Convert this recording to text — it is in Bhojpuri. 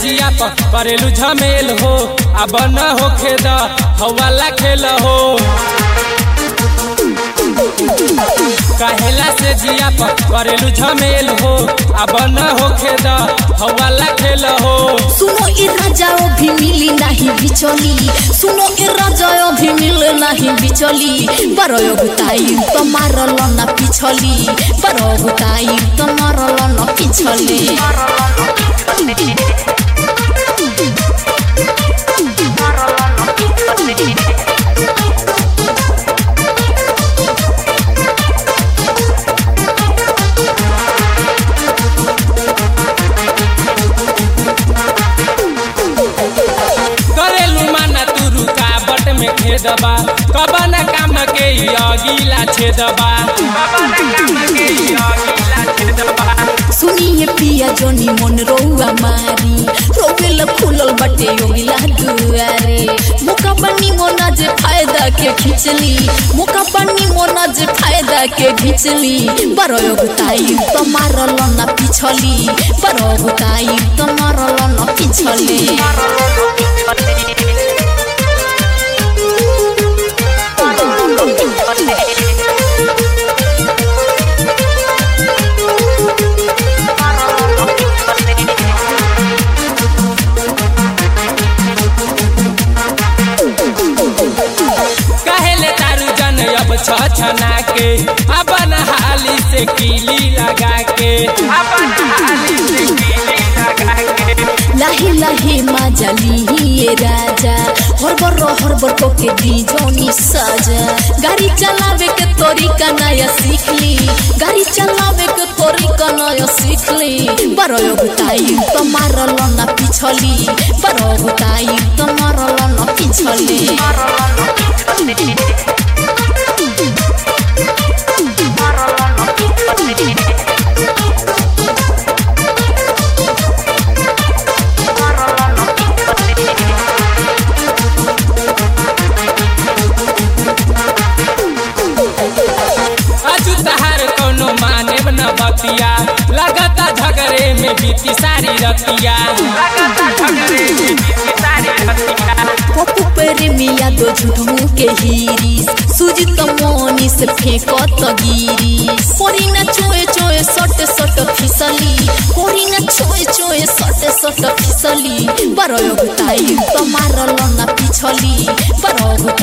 जिया पर करेलू झमेल हो अब न होखे द हवाला खेल हो कहेला से जिया पर करेलू झमेल हो अब न होखे द हवाला खेल हो सुनो ए राजाओ भी मिली नहीं बिचली सुनो ए राजाओ भी मिल नहीं बिचली बरो गुताई तो मारल न पिछली बरो गुताई तो मारल न पिछली करेलू माना तू रुकावट में खेदबा कबन काम के ई अगिला छेदबा सुनिए पिया जोनी मन रौआ मारी रोवेल खुलल बटे योगिला दुआरे मुका बनी मोना जे फायदा के खिचली मुका बनी मोना जे फायदा के खिचली बरो गुताई तो मारल न पिछली बरो गुताई तो मारल न पिछली कहेले तारू जन अब छछना के अपन हाली से कीली लगा के अपन हाली से कीली लगा के लाहे लाहे माजली ये राजा हरबर हरबर को के दी जोनी साजा गाड़ी चलावे के तरीका नया सीखली गाड़ी चलावे के तरीका नया सीखली बरो गुताई तो मारल न पिछली बरो गुताई तो मारल न पिछली अजू तहार कोनो माने न बतिया लगता झगड़े में बीती सारी रतिया लगता झगड़े में बीती सारी रतिया पप्पू पर मिया दो झूठों के हीरिस सूजी तो मोनी से फेंको तो गिरिस कोरी न चोए चोए सट सट फिसली कोरी न चोए चोए सट सट फिसली बरो गुताई तो मारल न पिछली बरो